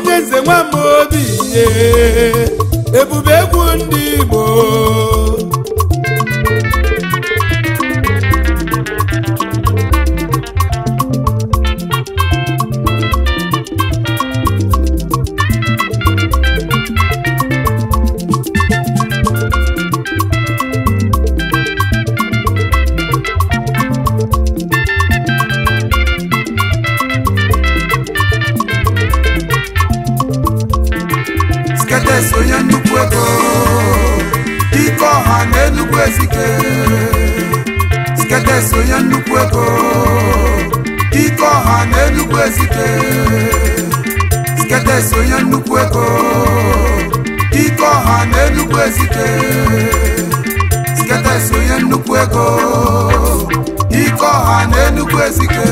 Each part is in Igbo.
onye nze nwamba obi ye ebube egwu ndị igbo sketes onye nnukwu ego ike ọha na enugwu ezike sketes onye nnukwu ego ike ọha na enugwu ezike sketes onye nnukwu ego ike ọha na enugwu ezike sketes onye nnukwu ego ike ọha na enugwu ezike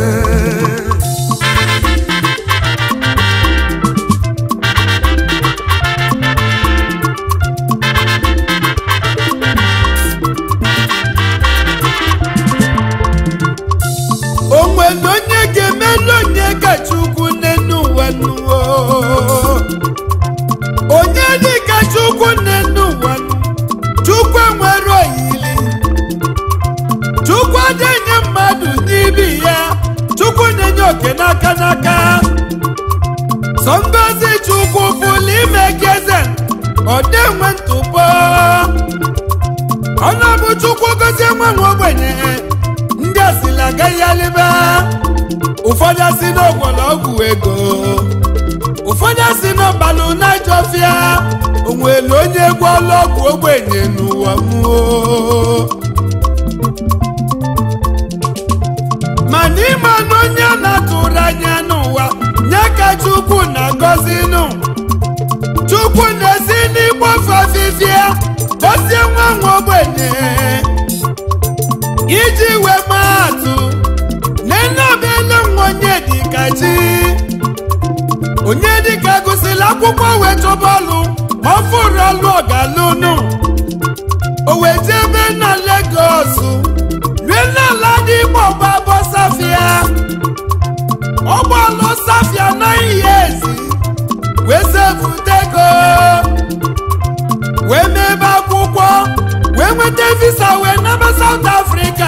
onwere onye ga-emelu onye kacha ukwu n'enu ụwa nuwo onye dị kacha ukwu n'enu ụwa nu chukwu enwere oyili chukwu adịghị mmadụ n'ibi ya chukwu na-enye oke n'aka n'aka sọ ngozi chukwu pụrụ ime gị eze ọ dịnwe ntụpọ ọnụ bụ chukwu gozie nwa nwa ogbenye ndị asịrị agaghị alịba ụfọdụ asị n'ogwọlọgwụ ego ụfọdụ asị n'ọbalụ naijọfịa onwere onye egwu ọlọgwụ ogbenye n'ụwa mmụọ mana ịma na onye a na-atụrụ anya n'ụwa nye ka chukwu na-agọzi nụ chukwu na-esi n'ịgbafe afịfịa gọzie nwa nwa ogbenye iji wee maa atụ nenobele nwa onye dịka chi onye dịka gụsịrị akwụkwọ wee chọba ọlụ ma ọ fụrụ ọlụ ọgalụnụ o wee jebe na Legọs rue n'ala dị igbo gbabọ safia ọgbalụ safia naghị ya ezi wee sevutego wee mebe akwụkwọ wee nweta visa wee naba South Africa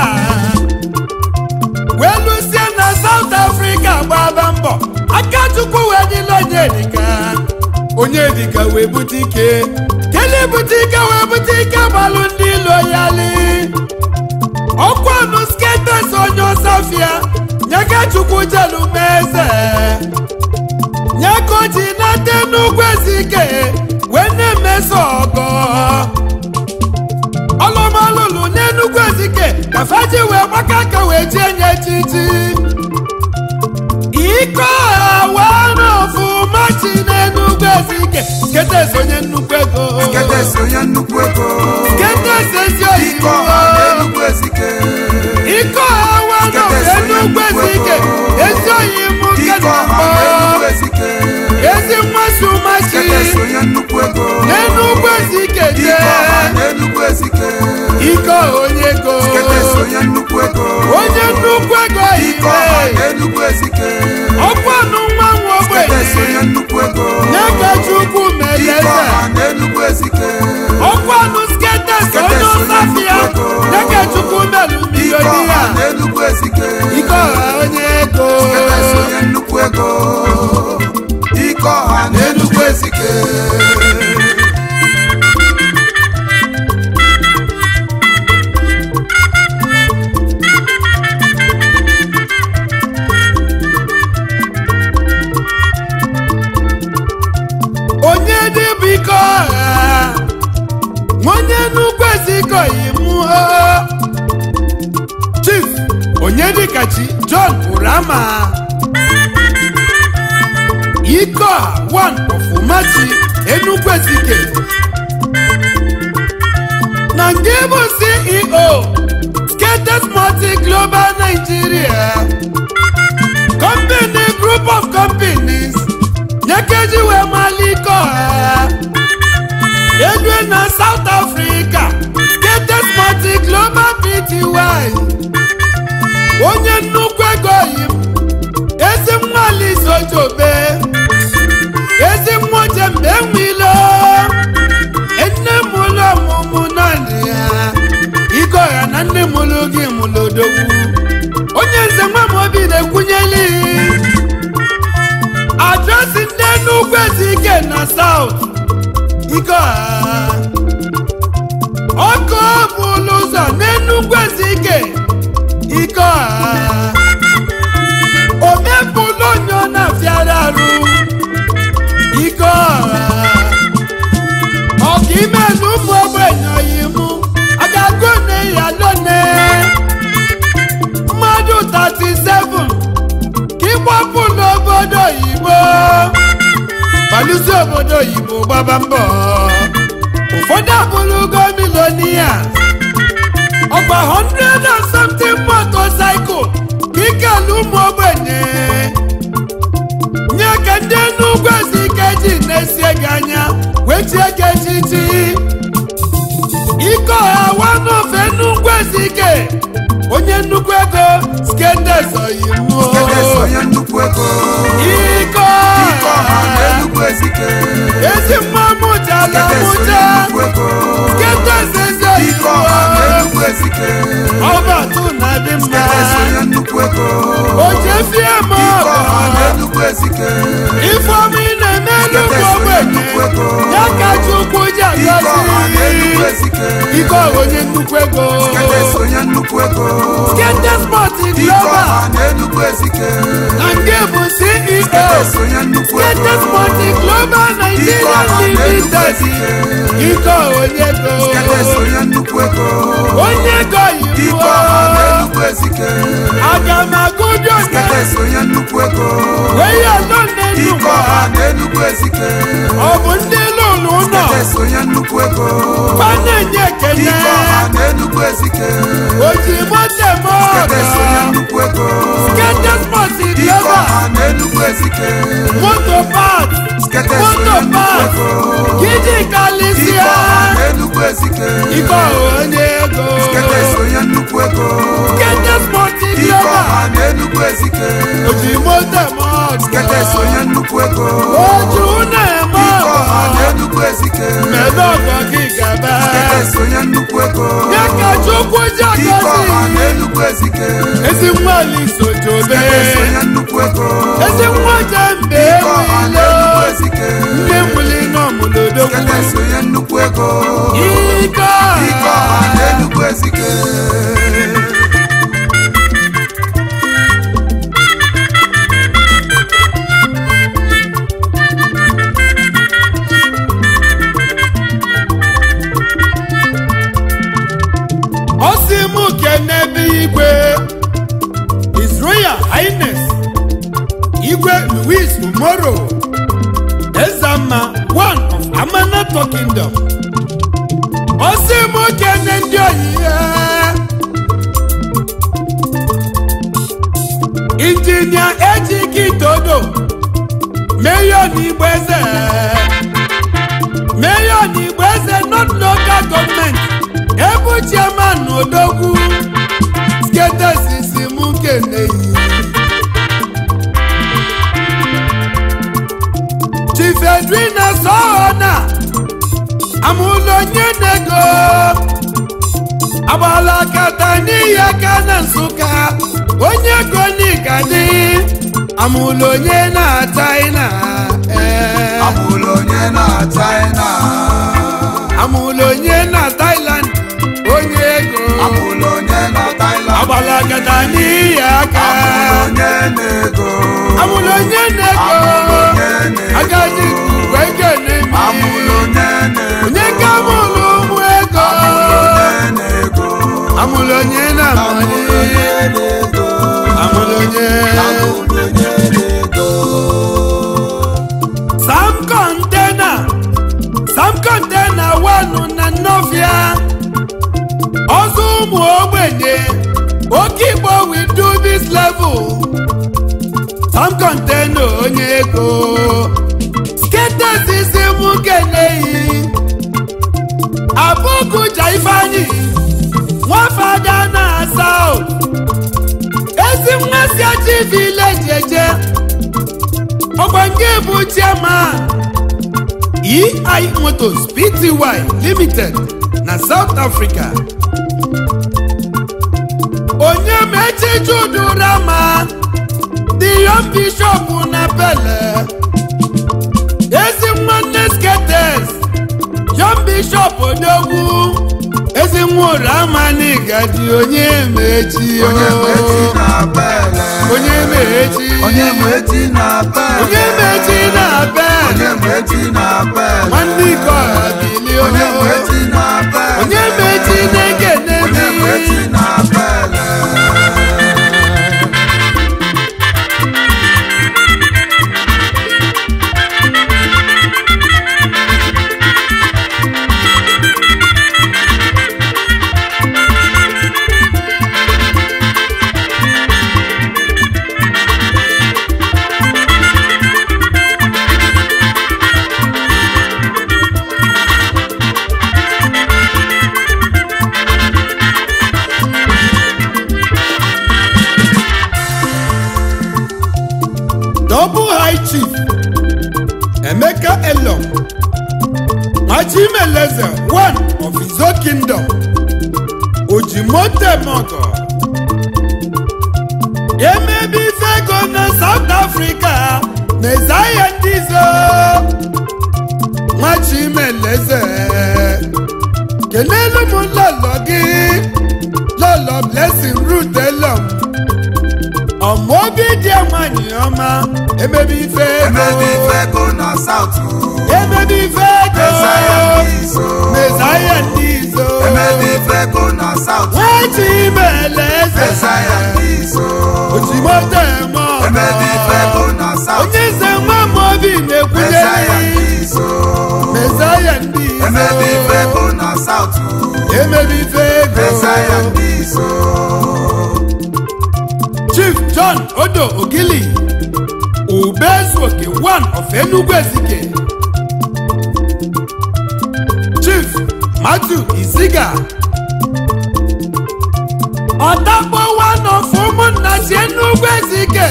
wee lụsie na South Africa gbaba mbọ aka Chukwu wee dịla Onyedika Onyedika wee bute ike kele bute ike wee bute ike gbalụ ndị ilo ya li ọkwanụ sketes onye ọsafia nyeka Chukwu jelu meze nyeka o ji nata n'ugwu ezike wee na-emeso ọgọ ọlụmalụlụ n'enugwu ezike ka faji wee gbaka aka wee jie nye echichi ike ọha ọfụma chi n'enugwu ezike sketes onye nnukwu ego sketes onye nnukwu ego sketes ezi ike ọha oyibo na enugwu ezike ike ọha wanọ enugwu ezike ezi oyibo nke ike ọha na-akpọ na enugwu ezike ezi mmasị ụmachi sketes onye nnukwu ego n'enugwu ezike ike ọha jee na enugwu ezike ike ọha onye ego sketes onye nnukwu ego onye nnukwu ego ike ọha ime na enugwu ezike ọkwanụ nwa nwa sketes ogbenye onye nnukwu ego nye ka chukwu mere ike eze ọha na enugwu ezike ọkwanụ sketes onye ọsafia nye ka chukwu merụ ike milioni ọha ya na enugwu ezike ike ọha onye ego sketes onye nnukwu ego ike ọha na enugwu ezike onye dịbụ ike ọha onye nnukwu eziko imụ chief onye dịkachi john urama ike ọha one ọfụmachi enugwu ezike na nke bụ ceo skates multi global nigeria company group of companies nyekeji wee mali ike ọha edue na south africa skates multi global pty onye nnukwu ego yi ezi nwali sojobe je mgbe enwilo nne m ụlọ ọmụmụ naanị ya ike ọha na nne m ụlọ gị mụlụ odogwu onye nze nwa m obi na-ekwunyeli adresị ndị Enugu Ezike na South ike ọha ọkụ bụlụ ụzọ n'Enugu Ezike ike ọha omepụlụ onye ọ na-afịara arụ ike ọha ọka ime na ụmụ ogbenye oyimu a ga-agụ ne ya lone mmadụ 37 ka ịgbapụ n'obodo oyibo balụsi obodo oyibo gbaba mbọ ụfọdụ abụrụgo milonia ọgba 100 and something motorcycle ka ikelu ụmụ ogbenye nye ka ndị Enugu Ezike ji na-esie gị anya wee chie gị echichi ike ọha wanofe Enugu Ezike onye nnukwu ego skendes oyimuo Skedes onye nnukwu ego ike ike ọha na ọha Enugu Ezike ezi mma mụtala Skedes onye mụta nnukwu ego skendes ezi ike ọha na oyimuo Enugu Ezike ọbatụ na-adị mma Skedes onye nnukwu ego ojefie ma ike ọha na ọgọ Enugu Ezike ifeọma ị na-eme nnukwu ogbenye ya ka Chukwu ji ike ọha na Enugu agọzi Ezike ike ọha onye nnukwu ego Skedes onye nnukwu ego Skedes Sport ike Global ọha na Enugu Ezike na nke bụ CEO Skedes onye nnukwu ego Skedes Sport Global Nigeria ọha na Enugu Limited Ezike ike ọha onye Skedes ego onye nnukwu ego onye ego ike yibo ọha na Enugu Ezike aga m agụdi oge Skedes onye nnukwu ego wee ya nọ ike n'Enugu ọha na Enugu Ezike ọ bụ ndị lụrụ ụlọ Skedes onye nnukwu ego fa na-enye ekele ike ọha na Enugu Ezike ozigbo temo Skedes onye nnukwu ego Skedes Sport ike Global ọha na Enugu Ezike moto park Skedes moto onye nnukwu park ego gidi ike kalisia ọha na Enugu Ezike ike ọha onye ego Skedes onye nnukwu ego Skedes Sport ike Global ọha na Enugu Ezike ozigbo temo Skedes onye nnukwu ego oju na-eme ike ọha na ọgọ Enugu Ezike mebe ọgọ gị gaba Skedes onye nnukwu ego ya ka Chukwu ji ike ọha na agọzi Enugu Ezike ezi nwa Alisojobe Skedes onye nnukwu ego ezi nwa Jembe ike ọha na ewilo Enugu Ezike ndị nwuli n'ọmụlodogwu Skedes onye nnukwu ego ike ike ọha na ọha Enugu Ezike ọsị mụ kenebe igwe His Royal Highness igwe Louis Umoro Ezama one of Amanato Kingdom ọsị mụ kene ndị oyiye injinia ejike todo mayor n'igbo eze mayor n'igbo eze not local government ebu chairman odogwu skedesisi mụ keneyi chief edwina sohona amụlụ onye nego agbala kata n'ihi aka na nsụka onye ego n'igadi amụlụ onye na china ee amụlụ onye na China amụlụ onye na thailand onye ego amụlụ onye na Thailand agbala kata n'ihi aka amụlụ onye na-ego amụlụ onye na-ego Amụlụ onye na-ego. agadi wee kene mi amụlụ onye na-ego onye ka amụlụ ụmụ ego onye na-ego amụlụ onye na amali na-ego amụlụ onye amụlụ onye na-ego sam kọntena sam kọntena wanụ na nnọfịa ọzọ ụmụ ogbenye oke igbo we do this level sam kọntena onye ego sketes isi mụ keneyi abụkụja ifeanyị nwafada na saut ezi mmasị achi vileji eje ọgba nke bụ chairman ei motors pty limited na south africa onye mechi judurama the young bishop na pele ezi nwanne skates young bishop odogwu ezi nwụrụ amani gadi onye mechi o. onye mechi na bele onye mechi onye mechi na bele onye mechi na bele onye mechi na bele nwanne ike ọha bili onye mechi na bele onye mechi na-ekene onye mechi na bele double high chief emeka elom machimeleze one of his own kingdom ojimotemoto emebi ife ego na south africa mezaya ndizo nwachimeleze kelelu m lọlọ gị lọlọ blessing root elom ọmọ obi dị nwanyị ọma emebi ife emebi ego ife go na south emebi ife ego Mezaya ndị izo. mezaya ndị izo emebi ife go na south nwachi mele eze Mezaya ndị izo ojimoto eme ọgọ emebi ife go na south onye eze nwa m obi Mezaya na-ekwunyere ndị izo mezaya ndị izo emebi ife go na south emebi ife ego Mezaya ndị izo chief john odo ogili ubezuoke one of enugu ezike chief matthew iziga ọdakpo one of ụmụnna si enugu ezike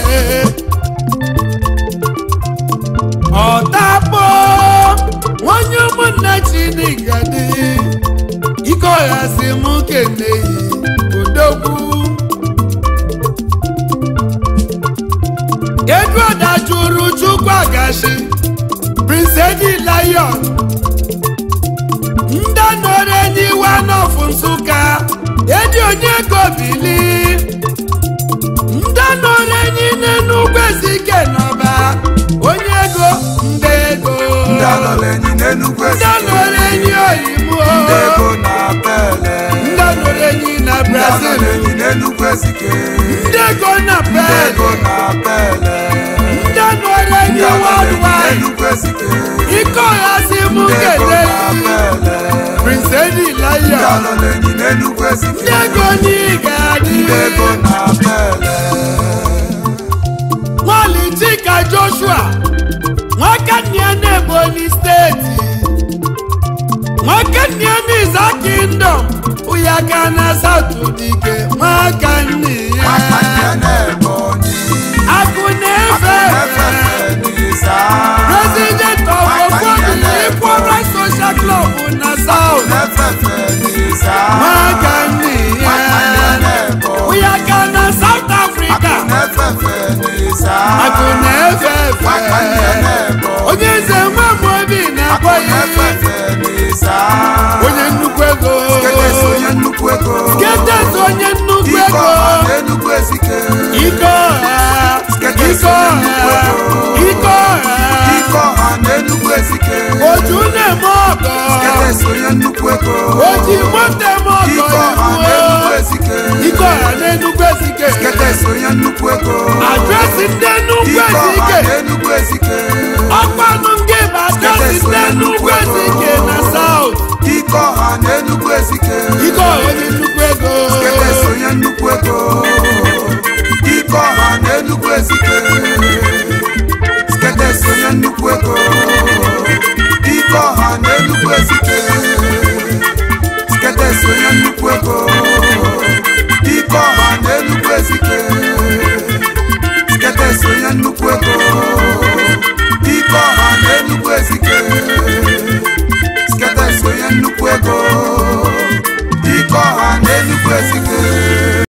ọdakpo nwanyị ụmụnna chinigadi ike ọha si mụ keneyi odogwu edward ajụrụ chukwu agashi prince edi lion ndị nọrọ enyi wanof nsụka edi onye gobili ndị nọrọ enyi n'enugwu ezike n'ọba onye ego ndị ego ndị alọla enyi n'enugwu ndị ezike nọrọ enyi oyibo ndị ego na bele ndị nọrọ enyi na ndị brazil alọla enyi n'enugwu ezike ndị ego na ndị pel ego na bele ndị nọrọ enyi ndị alọla enyi worldwide n'enugwu ezike ike ọha si mụ ndị ego kelee na bele prince edi ndị lion alọla enyi n'enugwu ezike ndị ego n'ịga adị ndị ego na bele nwali chika joshua nwakannia n'ebonyi steeti nwakannia n'iza kingdom ụyaka na south dike nwakanni nwata ndị ya na-ebonyi akụ na-efe efe n'isa president of ofobi equal rights social club na south na-efefe n'isa nwakanni nwata ndị ya na-ebonyi ụyaka na south africa na-efefe n'isa akụ na-efe nwata ndị efe na-ebonyi onye eze nwa m obi na-akpọ ya na-efefe n'isa onye nnukwu ego Ketes onye nnukwu ego Ketes onye nnukwu ike ego ọha n'enugwu ezike ike ọha Ketes ike onye ọha nnukwu ego ike ọha ike ọha n'enugwu ezike oju na-eme ọgọ Ketes onye nnukwu ego oji moto eme ọgọ ike ọha n'enugwu na-egbuo ezike ike ọha n'enugwu ezike Ketes onye nnukwu ego adresị ndị nnukwu ike ọha ezike n'enugwu ezike ọkpanụ nke bụ adresị ndị nnukwu ezike na saut ike ọha n'enugwu ezike ike ọha onye nnukwu ego Ketes onye nnukwu ego ike ọha n'enugwu ezike Ketes onye nnukwu ego ike ọha n'enugwu ezike Ketes onye nnukwu ego ike ọha n'enugwu ezike Ketes onye nnukwu ego ike ike ọha na enugwu ezike